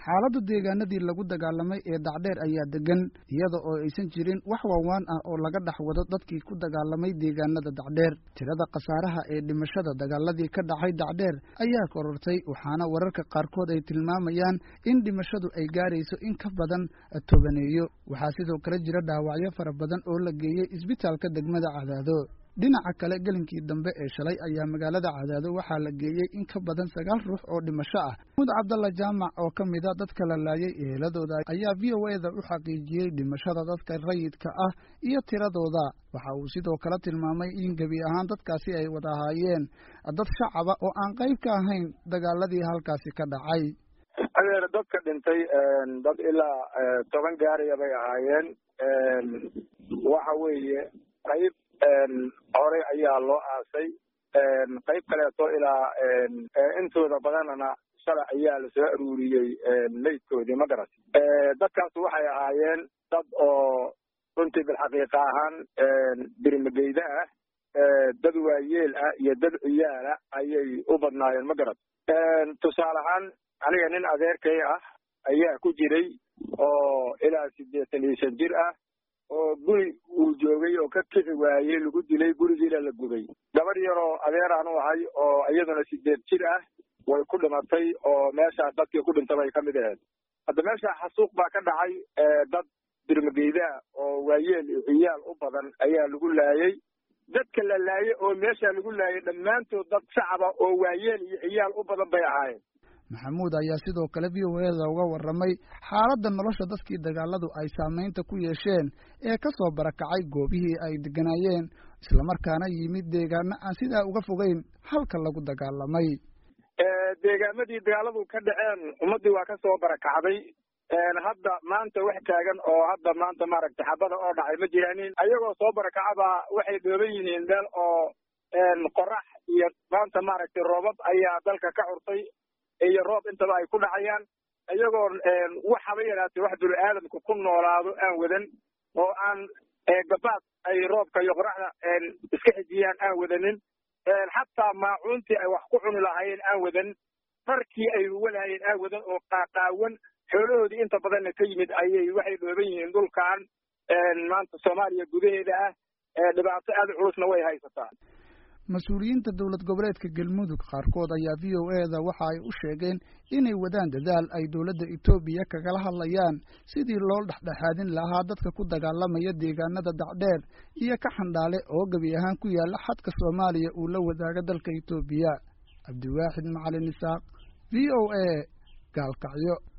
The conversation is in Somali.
xaaladda deegaanadii lagu dagaalamay ee dacdheer ayaa degan iyada oo aysan jirin wax waawaan ah oo laga dhex wado dadkii ku dagaalamay deegaanada dacdheer tirada khasaaraha ee dhimashada dagaaladii ka dhacay dacdheer ayaa korortay waxaana wararka qaarkood ay tilmaamayaan in dhimashadu ay gaarayso in ka badan tobaneeyo waxaa sidoo kale jira dhaawacyo fara badan oo la geeyey isbitaalka degmada cadaado dhinaca kale gelinkii dambe ee shalay ayaa magaalada cadaado waxaa la geeyey in ka badan sagaal ruux oo dhimasho ah mud cabdalla jaamac oo ka mida dadka la laayay eheladooda ayaa v o e da u xaqiijiyey dhimashada dadka rayidka ah iyo tiradooda waxa uu sidoo kale tilmaamay in gebi ahaan dadkaasi ay wada ahaayeen dad shacaba oo aan qayb ka ahayn dagaaladii halkaasi ka dhacay adeer dadka dhintay dad ilaa toban gaaraya bay ahaayeen waxa weeye qayb horey ayaa loo aasay qayb kaleeto ilaa intooda badanana shalay ayaa lasoo aruuriyey meydkoodii ma garat dadkaas waxay ahaayeen dad oo runtii bilxaqiiqa ahaan birimageyda ah dad waayeel ah iyo dad ciyaala ayay u badnaayeen ma garat tusaale ahaan aniga nin adeerkay ah ayaa ku jiray oo ilaa siddeetan iyo shan jir ah oo guri uu joogay oo ka kici waayey lagu dilay gurigiina la gubay gabadh yaroo adeeraan u ahay oo iyaduna sideed jir ah way ku dhimatay oo meeshaa dadkii ku dhintay bay ka mid ahayd hadda meesha xasuuq baa ka dhacay dad dirmageydaa oo waayeel iyo ciyaal u badan ayaa lagu laayey dadka la laayay oo meesha lagu laayay dhammaantood dad shacaba oo waayeel iyo ciyaal u badan bay ahaayeen maxamuud ayaa sidoo kale v o e da uga warramay xaaladda nolosha dadkii dagaaladu ay saamaynta ku yeesheen ee ka soo barakacay goobihii ay degganaayeen islamarkaana yimid deegaano aan sidaa uga fogeyn halka lagu dagaalamay deegaamadii dagaaladu ka dhaceen ummaddii waa ka soo barakacday hadda maanta wax taagan oo hadda maanta maaragtay xabada oo dhacay ma jiraanin ayagoo soo barakacabaa waxay dhooban yihiin meel oo qorax iyo maanta maaragtay roobab ayaa dalka ka curtay iyo roob intaba ay ku dhacayaan iyagoo wax haba yaraatee wax bini aadamka ku noolaado aan wadan oo aan gabaad ay roobka iyo qoraxda iska xijiyaan aan wadanin xataa maacuuntii ay wax ku cuni lahaayeen aan wadan dharkii ay walaayeen aan wadan oo qaaqaawan xoolahoodii inta badanna ka yimid ayay waxay dhooban yihiin dhulkan maanta soomaaliya gudaheeda ah dhibaato aada culusna way haysataa mas-uuliyiinta dowlad goboleedka galmudug qaarkood ayaa v o e da waxa ay u sheegeen inay wadaan dadaal ay dowladda etoobiya kagala hadlayaan sidii loo dhexdhexaadin lahaa dadka ku dagaalamaya deegaanada dacdheer iyo ka xandhaale oo gebi ahaan ku yaalla xadka soomaaliya uu la wadaago dalka etoobiya cabdiwaaxid macalin isaaq v o e gaalkacyo